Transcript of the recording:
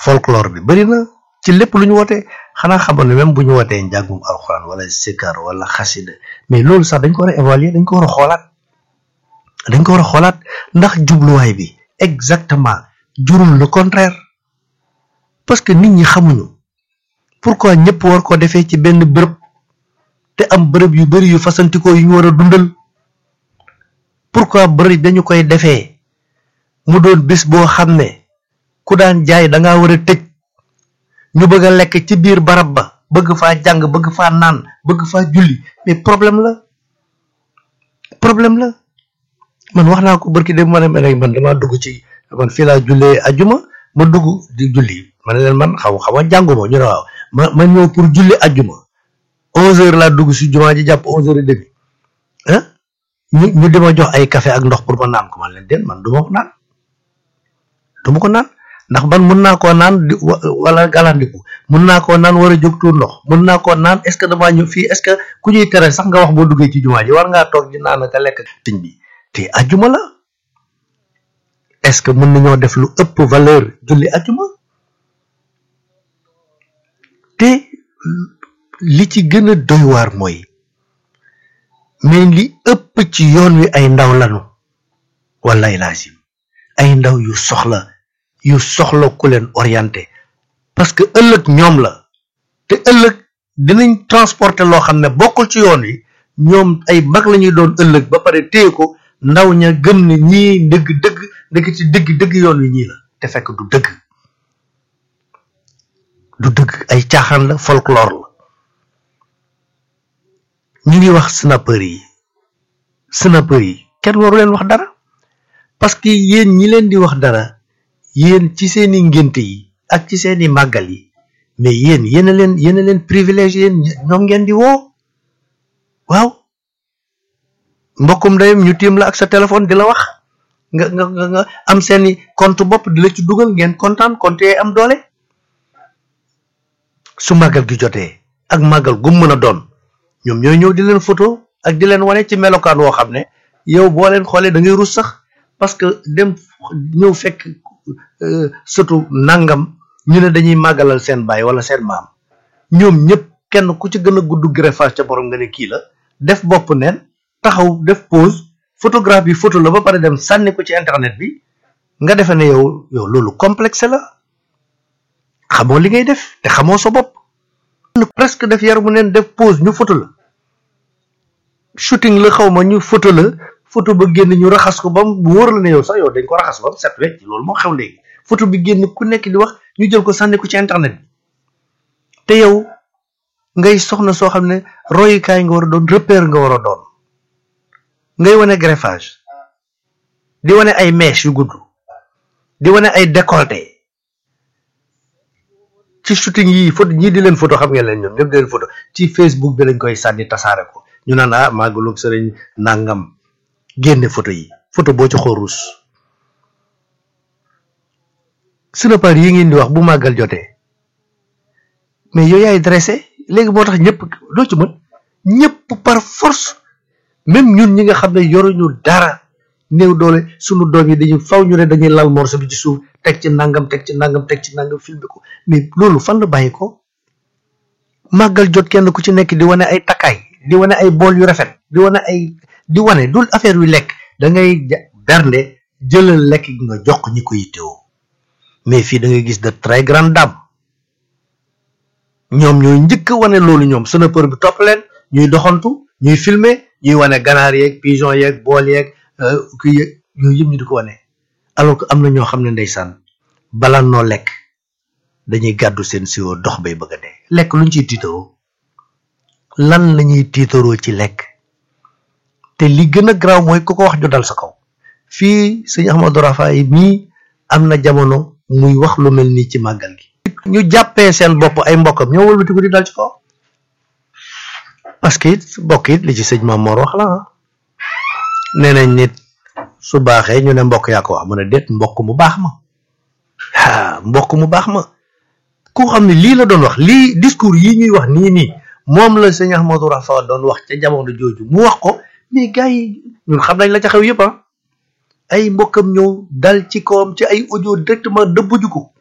folklore bi bëri na ci lépp lu ñu wootee xanaa xamoon ne même bu ñu wootee njàngum alxuraan wala sikar wala xasida mais loolu sax dañ ko war a évaluer dañ ko war a xoolaat dañ ko war a xoolaat ndax jubluwaay bi exactement jurul le contraire parce que nit ñi xamuñu pourquoi ñëpp war ko defee ci benn bërëb te am bërëb yu bari yu fasantikoo yu ñu war a dundal pourquoi bërëb dañu koy defee mu doon bés boo xam ne ku daan jaay da ngaa war a tëj ñu bëgg a lekk ci biir barab ba bëgg faa jàng bëgg faa naan bëgg faa julli mais problème la problème la man wax naa ko barki de ma ne man damaa dugg ci man fii laa jullee ajuma ma dugg di julli ma ne leen man xaw xaw ma jànguma ñu ne waaw ma ma ñëw pour julli ajuma onze heures laa dugg si jumaa ji jàpp onze heures et demi ah ñu ñu dima jox ay café ak ndox pour ma naan ko man leen den man du ma ko naan du ma ko naan ndax man mun naa koo naan di wala galandiku mun naa koo naan war a jóg tuur ndox mun naa koo naan est ce que damaa ñëw fii est ce que ku ñuy tere sax nga wax boo duggee ci jumaa ji war ngaa toog di naan ka lekk tiñ bi te ajuma la est ce que mën nañoo def lu ëpp valeur julli ajuma te li ci gën a doy waar mooy mais li ëpp ci yoon wi ay ndaw lanu wallaay laasim ay ndaw yu soxla yu soxla ku leen orienté parce que ëllëg ñoom la te ëllëg dinañ transporter loo xam ne bokkul ci yoon wi ñoom ay mag la ñuy doon ëllëg ba pare téye ko ndaw ña gëm ne ñii dëgg dëgg dëgg ci dëgg dëgg yoon wi ñii la te fekk du dëgg du dëgg ay caaxaan la folklore la ñu ngi wax snapper yi snapper yi kenn waru leen wax dara parce que yéen ñi leen di wax dara yéen ci seeni ngénte yi ak ci seeni màggal yi mais yéen yéen a leen yéen a leen privilège yéen ñoom ngeen di woo waaw mbokkum ndeyam ñu tiim la ak sa téléphone di la wax nga nga nga nga am seeni compte bopp di la ci dugal ngeen kontaan compte yee am doole su màggal gi jotee ak màggal gu mën a doon ñoom ñooy ñëw di leen photo ak di leen wane ci melokaan woo xam ne yow boo leen xoolee da ngay rus sax parce que dem ñëw fekk surtout nangam ñu ne dañuy màggalal seen baay wala seen maam ñoom ñëpp kenn ku ci gën a gudd greffage ca borom nga ne kii la def bopp neen taxaw def pause photographe bi photo la ba pare dem sànni ko ci internet bi nga defe ne yow yow loolu complexe la xamoo li ngay def te xamoo sa bopp presque def yaramu neen def pause ñu photo la shooting la xaw ma ñu photo la photo ba génn ñu raxas ko ba mu wóor la ne yow sax yow dañ ko raxas ba mu set wecc loolu moo xew léegi photo bi génn ku nekk di wax ñu jël ko sànni ko ci internet bi te yow ngay soxna soo xam ne royukaay nga war a doon repère nga war a doon ngay wane greffage di wane ay mèches yu gudd di wane ay décolleté ci shooting yi photo ñii di leen photo xam ngeen leen ñoom ñëpp di leen photo ci Facebook bi lañ koy sànni tasaare ko ñu naan ah màggalug sëriñ nangam génne photo yi photo boo ci xool ruus snapper yi ngeen di wax bu màggal jotee mais yow yaay dressé léegi moo tax ñëpp doo ci mën ñëpp par force même ñun ñi nga xam ne yoruñu dara néew doole sunu doom yi dañuy faw ñu ne dañuy lal morceau bi ci suuf teg ci nangam teg ci nangam teg ci nangam filmé ko mais loolu fan la bàyyi ko màggal jot kenn ku ci nekk di wane ay takkaay di wane ay bool yu rafet di wane ay di wane dul affaire yu lekk da ngay bernde jëlal lekk gi nga jox ñi ko yittewoo mais fii da ngay gis de très grande dame ñoom ñooy njëkk wane loolu ñoom snapper bi topp leen ñuy doxantu ñuy filmer ñuy wane ganaar yeeg pigeon yeeg bool yeeg kii yeeg yooyu yëpp ñu di ko wane alors que am na ñoo xam ne ndeysaan bala noo lekk dañuy gàddu seen siwo dox bay bëgg a dee lekk luñ ciy tiitaroo lan la ñuy tiitaroo ci lekk te li gën a garaaw mooy ku ko wax ñu dal sa kaw fii sëñ Ahmadou Rafaay mii am na jamono muy wax lu mel nii ci màggal gi ñu jàppee seen bopp ay mbokkam ñoo wëlbati ko di dal ci kaw parce que it mbokk it li ci sëñ Mamoor wax la ah nee nañ nit su baaxee ñu ne mbokk yaa ko wax mu ne déet mbokk mu baax ma ah mbokk mu baax ma ku xam ne lii la doon wax lii discours yi ñuy wax nii nii moom la sëñ Ahmadou Rafa doon wax ca jamono jooju mu wax ko mais gars yi ñun xam nañ la ca xew yëpp ah ay mbokkam ñëw dal ci kawam ci ay audio directement dëbbuju ko